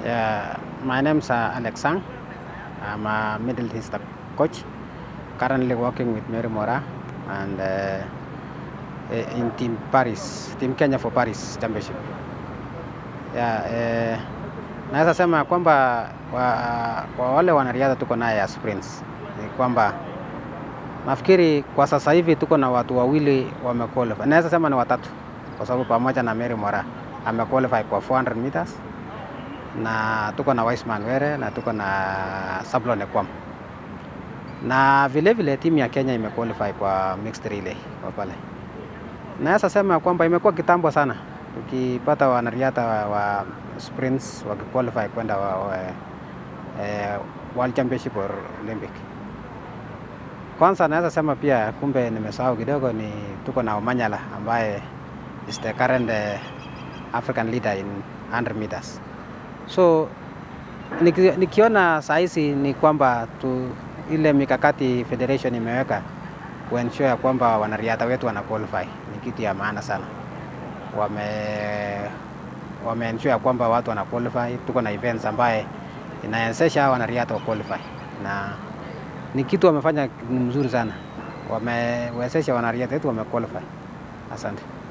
Yeah, my name's uh, Alex Sang. I'm a Middle East coach, currently working with Mary Mora and uh, in Team Paris, Team Kenya for Paris Championship. Yeah, eh, naweza sema kwamba kwa, kwa wale wanariadha tuko naye ya sprints ni kwamba nafikiri kwa sasa hivi tuko na watu wawili wamequalify. Naweza sema ni watatu kwa sababu pamoja na Mary Mora amequalify kwa 400 meters na tuko na Wiseman Were na tuko na Sablon Ekwam na vile vile timu ya Kenya imequalify kwa mixed relay kwa pale. Naweza sema kwamba imekuwa kitambo sana ukipata wanariadha wa, wa sprints wakiqualify kwenda wa, wa, eh, World Championship or Olympic. Kwanza naweza sema pia, kumbe nimesahau kidogo, ni tuko na Omanyala ambaye is the current uh, African leader in 100 meters. So niki, nikiona saa hizi ni kwamba tu ile mikakati federation imeweka kuensure ya kwamba wanariadha wetu wana qualify ni kitu ya maana sana. Wame wame ensure ya kwamba watu wana qualify. Tuko na events ambaye inawezesha wanariadha wa qualify na ni kitu wamefanya mzuri sana, wamewezesha wanariadha wetu wame qualify. Asante.